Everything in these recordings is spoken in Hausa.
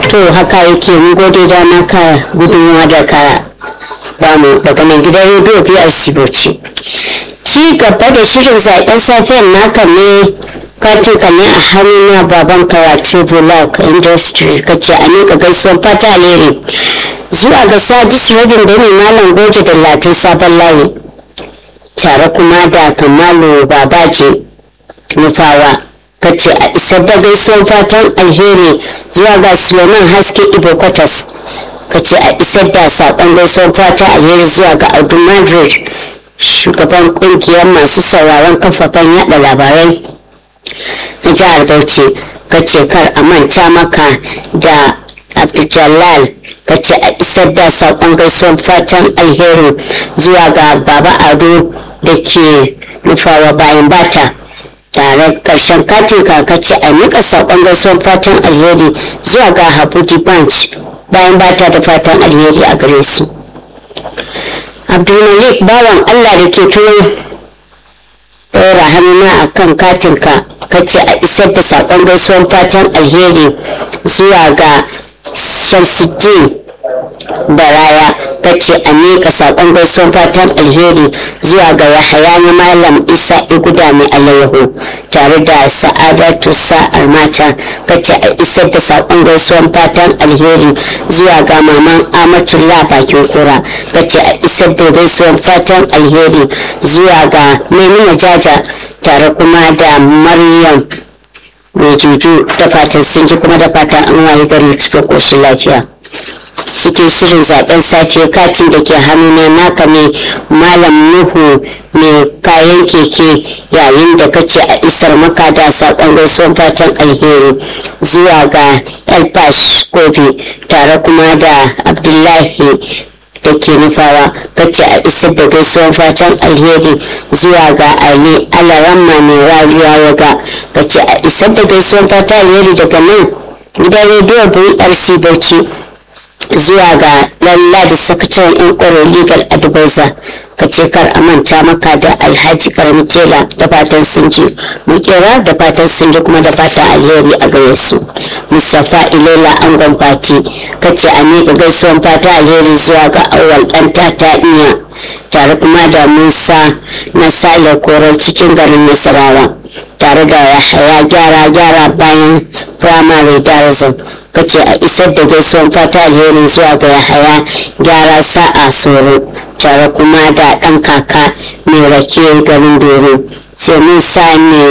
to haka yake mun gode da naka gudunmuwa da ka bamu daga nan gidan rediyo brc bauchi ci gaba da shirin zaben safiyar naka ne katin ka ne a hannuna baban karatu bulak industry kace a ne ka gaisuwar fata alheri zuwa ga sadis rabin da ne malam goje da latin sabon layi tare kuma da kamalu babaje nufawa kace a isar da gaisuwar fatan alheri zuwa ga suleiman haske ibo kwatas kace a isar da saƙon gaisuwar fatan alheri zuwa ga audu madrid shugaban kungiyar masu sauraron kafafen yada labarai na jihar bauchi kace kar a manta maka da abdul kace a isar da saƙon gaisuwar fatan alheri zuwa ga baba ado da ke nufawa bayan bata tare karshen katin kakace a nika saƙon gaisuwar fatan alheri zuwa ga habuti bunch bayan bata da fatan alheri a gare su abdulmalik bawan allah da ke turo ɗora hannuna a kan katinka kace a isar da saƙon gaisuwar fatan alheri zuwa ga shamsuddin baraya kace a miƙa saƙon gaisuwar fatan alheri zuwa ga yahaya na malam isa iguda mai alayyahu tare da sa'adatu sa'ar mata kace a isar da saƙon gaisuwar fatan alheri zuwa ga maman amatullah bakin kura kace a isar da gaisuwar fatan alheri zuwa ga maimuna jaja tare kuma da maryam mai juju da fatan sun ji kuma da fatan an waye gari cikin ƙoshin lafiya cikin shirin zaben safe katin da ke hannuna naka ne malam nuhu mai kayan keke yayin da kace a isar maka da sakon gaisuwan fatan alheri zuwa ga elpash kofi tare kuma da abdullahi da ke nufawa kace a isar da gaisuwan fatan alheri zuwa ga ali alaramma mai rariya yaga kace a isar da gaisuwan fatan alheri daga nan gidan rediyo brc bauchi zuwa ga lalla da sakataren yan kwaro legal advisor ka ce kar a manta maka da alhaji karami tela da fatan sun ji mukera da fatan sun ji kuma da fatan alheri a gare su mustapha ilela angon fati ka ce a miƙa gaisuwan fata alheri zuwa ga awal ɗan tata iya tare kuma da musa na sale korar cikin garin nasarawa tare da yahaya gyara gyara bayan firamare darazin kace a isar da gaisuwan fata alheri zuwa ga yahaya gyara sa'a soro tare kuma da ɗan kaka mai rake garin doro sai musa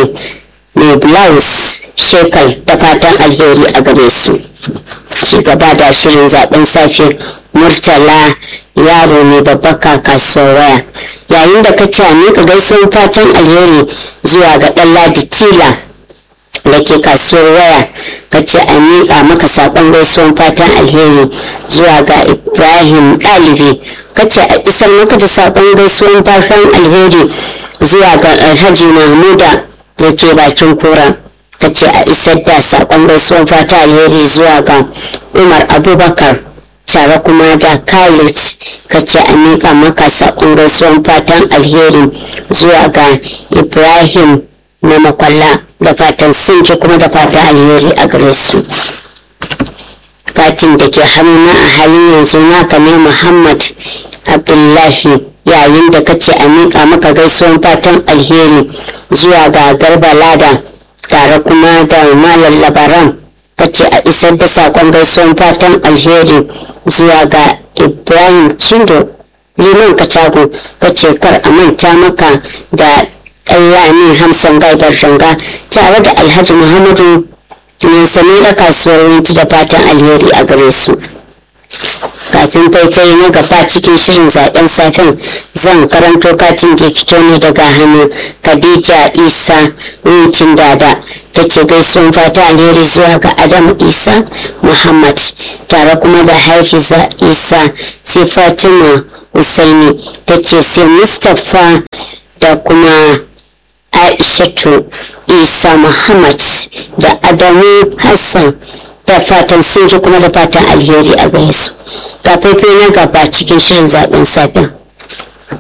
mai blouse shekal da fatan alheri a gare su ci gaba da shirin zaben safe murtala yaro mai babbar kasuwar waya yayin da kace a miƙa gaisuwan fatan alheri zuwa ga ɗan ladi tila da ke kasuwar waya ka ce a miƙa maka saƙon gaisuwan fatan alheri zuwa ga ibrahim ɗalibi ka ce a isar maka da saƙon gaisuwan fatan alheri zuwa ga alhaji mahmuda da ke bakin kura ka ce a isar da saƙon gaisuwan fatan alheri zuwa ga umar abubakar tare kuma da khalid ka ce a miƙa maka saƙon gaisuwan fatan alheri zuwa ga ibrahim na makwalla da fatan sun ji kuma da fatan alheri a gare su katin da ke hannuna a halin yanzu naka ne muhammad abdullahi yayin da kace a miƙa maka gaisuwan fatan alheri zuwa ga garba lada tare kuma da malam labaran kace a isar da sakon gaisuwan fatan alheri zuwa ga ibrahim cindo liman katago kace kar a manta maka da ɗayyani hamsin gaidar shanga tare da alhaji muhammadu mai sane da kasuwar winti da fatan alheri a gare su kafin faifai na gaba cikin shirin zaben safen zan karanto katin da fito ne daga hannun khadija isa wintin dada ta ce gaisuwan fata alheri zuwa ga adamu isa muhammad tare kuma da haifiza isa sai fatima husaini ta ce sai mustapha da kuma aishatu isa muhammad da adamu hassan da fatan sun ji kuma da fatan alheri a gare su ga faifai na gaba cikin shirin zaben safen